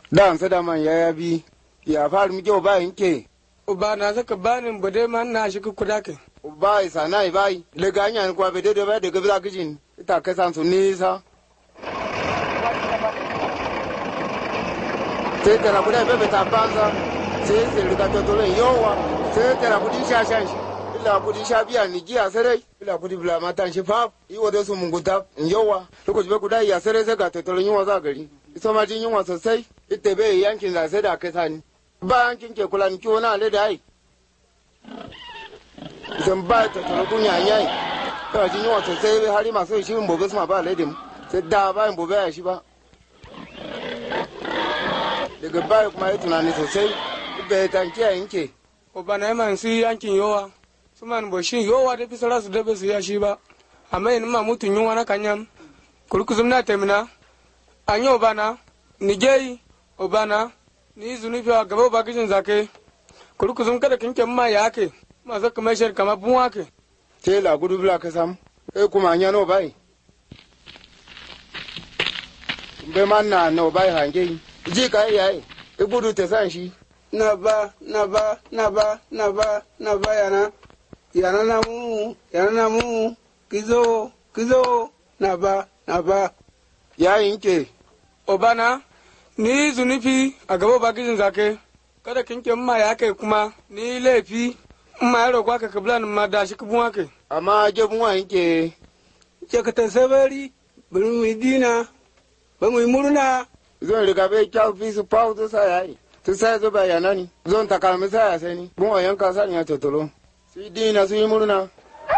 dan sa da man ya bi ya fara mi jo ba yinke uba na saka banin bude man na shi kuda ke ba isa na bai le ganya ni kwa bede de ba de gabla kijin ita ka san su nisa sai tana kuda bebe ta banza sai sai riga to tole yowa sai tana kudi sha shan shi ila kudi sha biya ni giya sarai ila kudi bula matan shi fa yi wa su munguta yowa lokaci bai kuda ya sarai sai ga to tole yunwa za gari ita ma jin yunwa sosai ita bai yankin da sai da kai sani ba yankin ke kula ni kiwo na ale da ai idan ba ta tole kunya yayi ta jin yunwa sosai hari masu shi mun bobe su ma ba ale da mu sai da ba in bobe ya shi ba daga baya kuma ya tunani sosai bai tanki a yanke uba na man si yankin yowa su man bo shi yowa da fi su da bai su ya shi ba amma yin ma mutun yunwa na kanyam kurkuzum na temina an yi uba na ni geyi uba na ni zunufi a gaba ba kishin zake kurkuzum kada kinke ma ya ke ma zaka mai shar kama bun wake tela gudu bila ka sam e kuma anya no bai bai man na no bai hange ji ka yayi e gudu ta san shi na ba na ba na ba na ba na ba yana yana na mu yana na mu kizo kizo na ba na ba ya yinke uba na ni zunufi a gaba ba kishin zake kada kinke ma ya kai kuma ni laifi ma ya roƙa ka kabila ma da shi kubun wake amma jebun wa yinke ce ka ta sabari bari mu yi dina ba mu yi murna zon riga bai kyau fi su pau to sa yayi to sai zo bai yana ni zon ta kalmi sa ya sai ni bun wa yanka sa ni ya totolo su yi dina su yi murna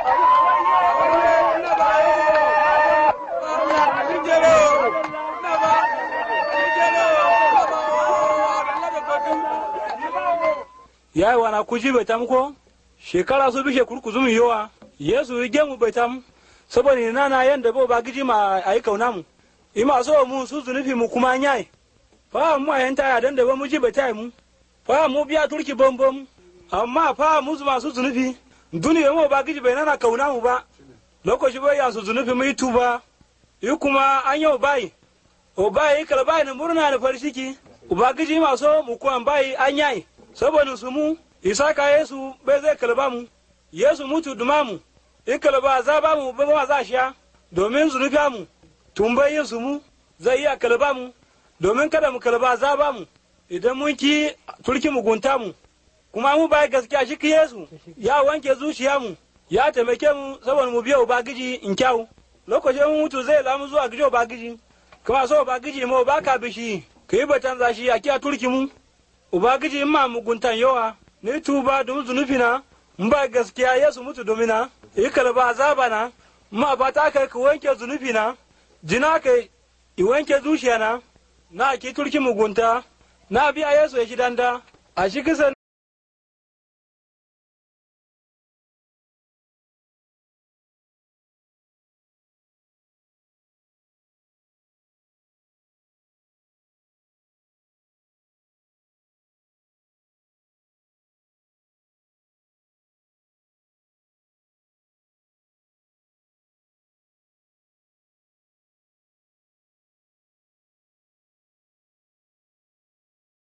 ya yi wana kuji bai tam ko shekara su bishe kurkuzum yowa yesu yi gemu bai tam saboda ni nana yanda bo ba giji ma ayi kauna mu ima so mu su zunufi mu kuma nyai fa mu ayan ta ya dan da ba mu ji bai tai mu fa mu biya turki bom bom amma fa mu zuma su zunufi duniya mu ba giji bai nana kauna mu ba lokaci bai ya su zunufi mu yi tuba yi kuma an yau bai o bai kala bai na murna da farshiki ubangiji ma so mu kuma bai an yai saboda su mu isaka yesu bai zai kalba mu yesu mutu duma mu in kalba za ba mu ba ma za sha domin zunubi mu tumbai yesu mu zai iya kalba mu domin kada mu kalba za ba mu idan mun ki turki mugunta mu kuma mu bai gaskiya shi ki yesu ya wanke zuciya mu ya taimake mu saboda mu biya ubangiji in kyau lokacin mun mutu zai lamu zuwa gijo ubangiji kuma so ubangiji mu ba ka bishi ka yi batan zashi a kiya turki mu ubangiji in ma muguntan yawa ni tuba domin zunufi na in ba gaskiya yesu mutu domina yi kalba azaba na ma ba ta kai ka wanke zunufi na jina kai i wanke zuciya na na ki turki mugunta na biya yesu ya shi danda a shi kisan